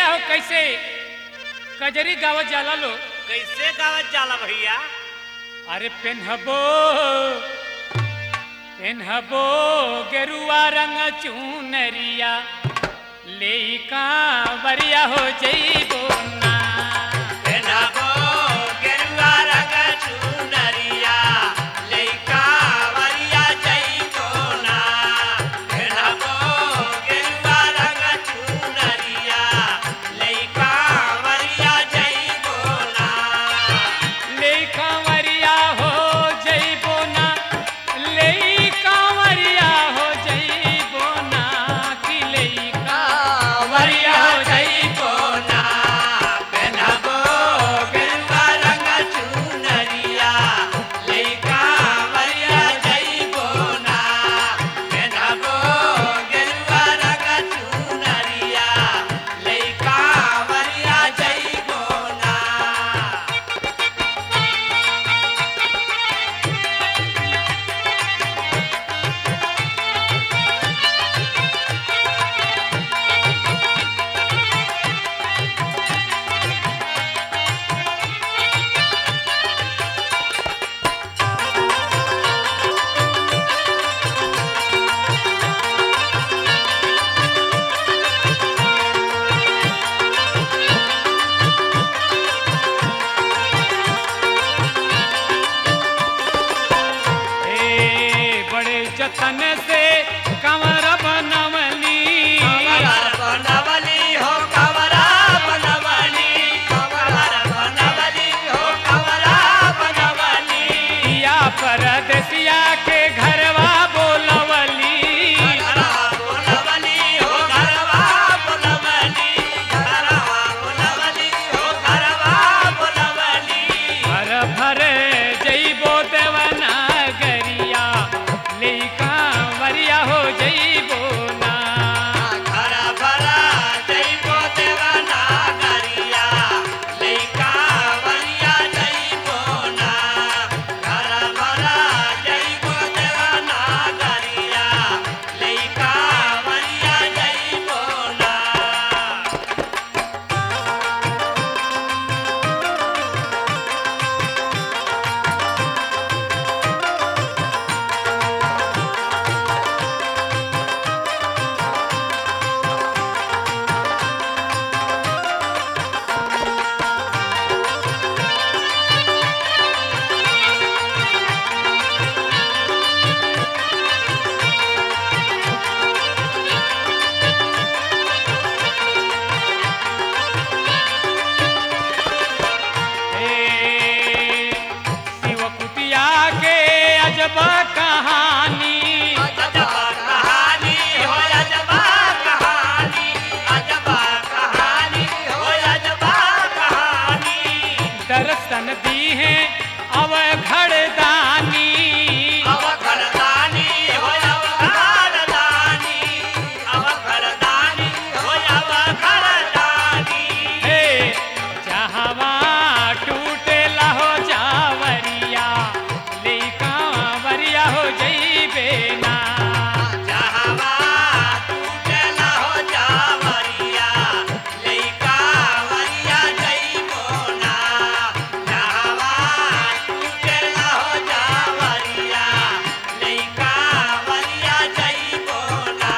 हो कैसे कजरी गावत जाला लो कैसे गावत जाला भैया अरे पेन्हबो पेन्हबो गेरुआ रंग चुनरिया ले कांवरिया हो जइबो ना पेनाबो गेरुआ रंग चुनरिया लइका वरिया जइबो ना पेनाबो गेरुआ रंग चुनरिया लइका वरिया जइबो ना ले कांवरिया हो जइबो ना ले कांवरिया हो जइबो ना कि ले कांवरिया हो जइबो ना पेनाबो गेरुआ रंग चुनरिया लइका वरिया जइबो ना पेनाबो गेरुआ रंग चुनरिया लइका वरिया जइबो ना ए बड़े जतन से कंवर बनवली कवर बनवली हो कवरा बनवली कवर बनवली हो कवरा बनवली या परदेसिया के घरवा बोलवली घरवा बनवली हो घरवा बनवली घरवा बनवली हो घरवा बनवली भर भर जइबो देवना गरिया ले कांवरिया हो जइबो ना घर भरा जइबो देवना गरिया लइका वरिया जइबो ना घर भरा जइबो देवना गरिया लइका वरिया जइबो ना ए शिव कुटिया के अजब कहानी अजबा कहानी हो अजबा कहानी अजबा कहानी हो अजबा कहानी दर्शन दी है अब घड़दानी अव घरदानी हो अव घरदानी अव घरदानी हो अव घरदानी हे जहवा टूटे लहो जावरिया ले कांवरिया हो जइबे ना जहवा टूटे ना हो जावरिया लइका वरिया जइबो ना जहवा टूटे ना हो जावरिया लइका वरिया जइबो ना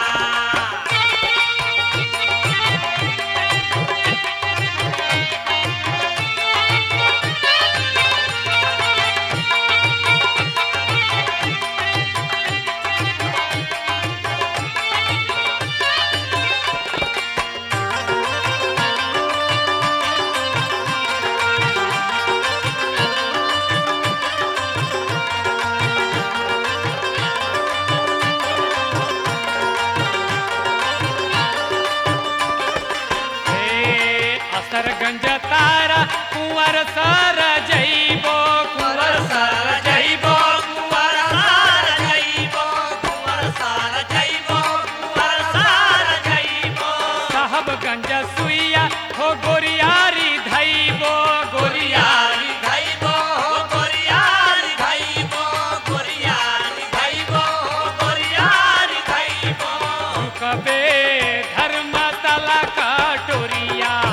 हे असरगंज तारा कुंवर सर जइबो कुंवर सार जइबो कुंवर सार जइबो कुंवर सार जइबो कुंवर सार जइबो साहबगंज सुइया हो गोरियारी धइबो गोरियारी गोरियारी धइबो गोरियारी धइबो गोरियारी धइबो गोरियारी धइबो कबे धर्मतला कटोरिया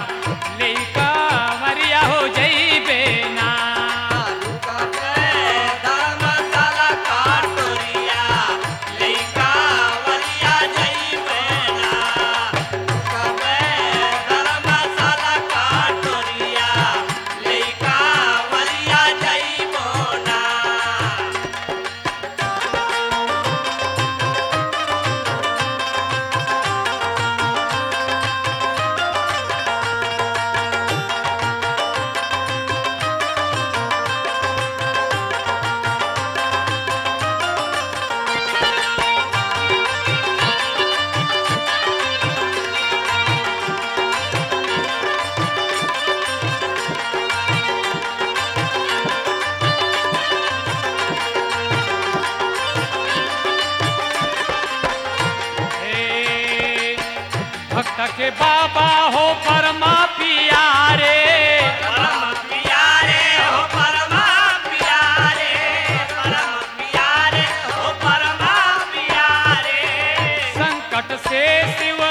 भक्त के बाबा हो परमा पियारे परम प्यारे हो परम प्यारे परम प्यारे हो परम प्यारे संकट से शिव